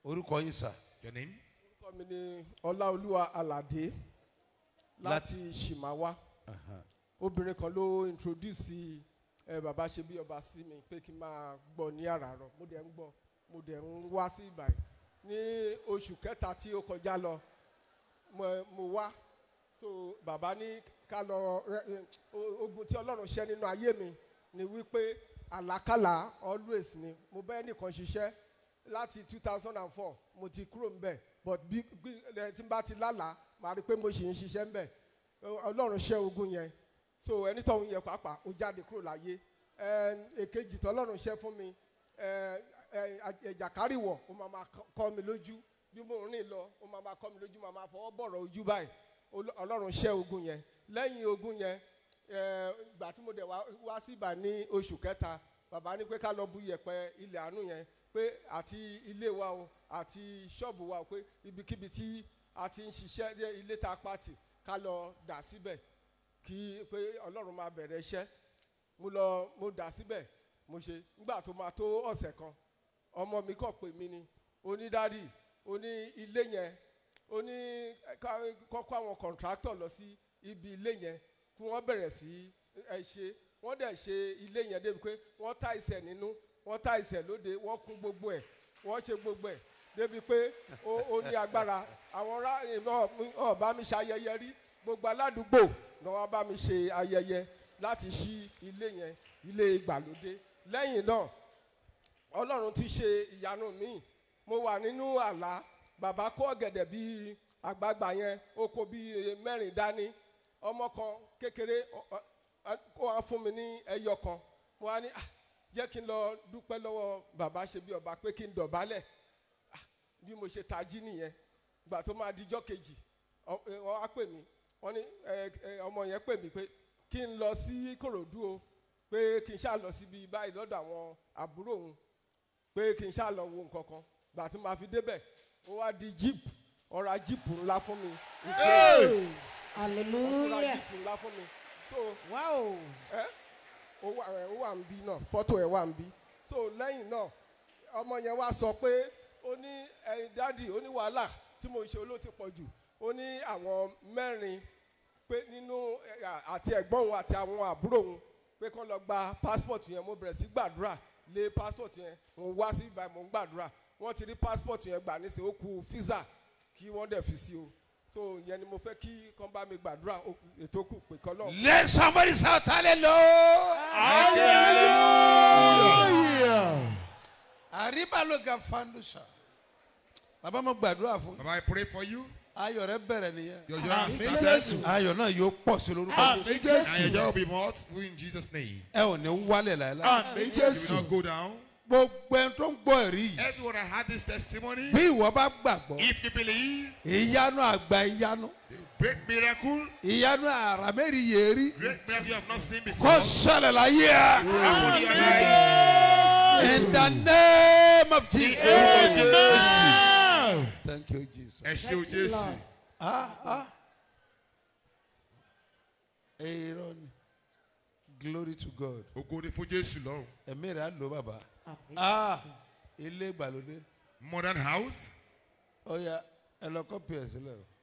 orúkọ yín sà Your name? orúkọ mi ni ọláolúwa aládé láti ṣìmáwá obìnrin kan ló introduce ẹ bàbá ṣe bí ọba sí mi pé kí n máa gbọ́ ní àràárọ̀ mo dẹ̀ ń gbọ́ mo dẹ̀ ń wá sí ìbàyìí ní oṣù kẹta tí ó kọjá lọ mo mo wá so bàbá ní ká lọ rẹ- ẹ, o- ogun tí ọlọ́run ṣẹ́ nínú ayé mi ni wípé àlákàlà always ni mo bẹ́ẹ̀ nìkan ṣiṣẹ́ láti two thousand and four mo ti kúrò ń bẹ̀ but bí bí ẹ tí n bá ti lálàá màá rí i pé mo ṣì ń ṣiṣẹ́ ń bẹ̀ ọlọ́run ṣẹ́ ogun yẹn so ẹni tó ń yẹ pàápàá ó jáde kúrò láyé ẹ èkejì tọ́lọ́run ṣẹ́ fún mi ẹ ẹ ẹ̀jàkárìwọ̀ ó máa máa kọ́- kọ́ mi lójú bí mo rìn lọ ó máa máa kọ́ mi lójú máa máa fọwọ́ bọ̀rọ̀ ojú báyìí Ol- ọlọ́run ṣẹ́ ogun yẹn lẹ́yìn ogun yẹn ẹ, ìgbà tí mo dẹ̀ wá wá sí ibà ní oṣù kẹta bàbá ní pé ká lọ bu yẹ̀pẹ̀ ilẹ̀ àánú yẹn pé àti ilé wa o àti ṣọ́ọ̀bù wa o pé ibikíbi tí a ti ń ṣiṣẹ́ jẹ́ ilé ta pàtì ká lọ dà síbẹ̀ kí pé ọlọ́run máa bẹ̀rẹ̀ iṣẹ́ mo lọ mo dà síbẹ̀ mo ṣe nígbà tó máa tó ọ̀sẹ̀ kan ọmọ mi kàn pè mí ni onídàádì oní ilé yẹn ó ní ká- kọ́kọ́ àwọn kọ̀ǹtráktọ̀ lọ sí ibi ilé yẹn kí wọ́n bẹ̀rẹ̀ sí ẹ ṣe wọ́n dẹ̀ ṣe ilé yẹn débi pé wọ́n ta ìsẹ̀ nínú wọ́n ta ìsẹ̀ lóde wọ́n kún gbogbo ẹ̀ wọ́n ṣe gbogbo ẹ̀ débi pé ó ó ní agbára àwọn ará ọ̀ bá mi ṣe ayẹyẹ rí gbogbo aládùúgbò ni wọ́n bá mi ṣe ayẹyẹ láti ṣí ilé yẹn ilé ìgbàlódé lẹ́yìn náà ọlọ́run ti ṣe ìyanu míì mo wà nínú àlá bàbá kó ọ̀gẹ̀dẹ̀ bíi àgbààgbà yẹn ó kó bíi mẹ́rin dání ọmọ kan kékeré ọ- ọ- ọ- kó wá fún mi ní ẹyọ kan mo wá ní "Ah, jẹ́ kí n lọ dúpẹ́ lọ́wọ́ bàbá ṣe bí ọba pé kí n dọ̀bálẹ̀ Ah, bí mo ṣe tají nìyẹn gbà tó máa dijọ́ kejì ọ- ẹ, wọ́n á pè mí wọ́n ní ẹ, ẹ, ọmọ yẹn pè mí pé kí n lọ sí kòròdú o pé kí n ṣáà lọ síbi báyìí lọ́dọ̀ àwọn àbúrò òun pé kí n ṣáà lọ wo nǹkan kan gbà tí màá fi débẹ̀ ó wá di jíìpù ọ̀rá jíìpù ńlá fún mi ọ̀rá hallelujah jíìpù ńlá fún mi so wow ẹ ó wà ẹ ó wà ń bí náà fọ́tò ẹ̀ wà ń bí so lẹ́yìn náà ọmọ yẹn wá sọ pé ó ní ẹyin dádì ó ní wàhálà tí mo ṣe olóò ti pọ̀ jù ó ní àwọn mẹ́rin pé nínú ẹ, à- àti ẹ̀gbọ́n òun àti àwọn àbúrò òun pé kán lọ gba passport yẹn mo bẹ̀rẹ̀ sí gbàdúrà lé passport yẹn mo wá sí ibà mo ń gbàdúrà wọ́n ti rí passport yẹn gbà nísìnyí ó kù visa kí wọ́n dẹ̀ fi sí o so ìyẹn ni mo fẹ́ kí kán bá mi gbàdúrà ó kù- ètò kù pé kán náà. let somebody shout hallelujah. àríbá ló ga fandusa bàbá mo gbàdúrà fún Baba, I pray for you. ayọ̀ rẹ bẹ̀rẹ̀ nìyẹen Your joy has started. ayọ̀ náà yóò pọ̀ sí lórúkọ And Jésù. your joy will be multiple in Jesus' name. ẹ ò ní wálẹ̀ láìláì You will not go down. gbogbo ẹni tó ń gbọ́ ẹ̀rí yìí Everyone that had this testimony, bí ìwọ bá gbàgbọ́ if you believe, ìyanu àgbà ìyanu great miracle, ìyanu àràmẹ́rì yèérí great miracle you have not seen kó before. ṣẹlẹ̀ láyé ẹ. Happen in your life. in the name of Jesus. Jésù. thank you Jesus. Ẹ ṣé o Jésù. ah ah èrò ni glory to God Ògo ni fún Jésù lọ́run. ẹ̀mí rẹ̀ á lò bàbá ah ilé ìgbàlódé Modern house. ó yá ẹ lọ kọ́pì ẹ̀ sílẹ̀ o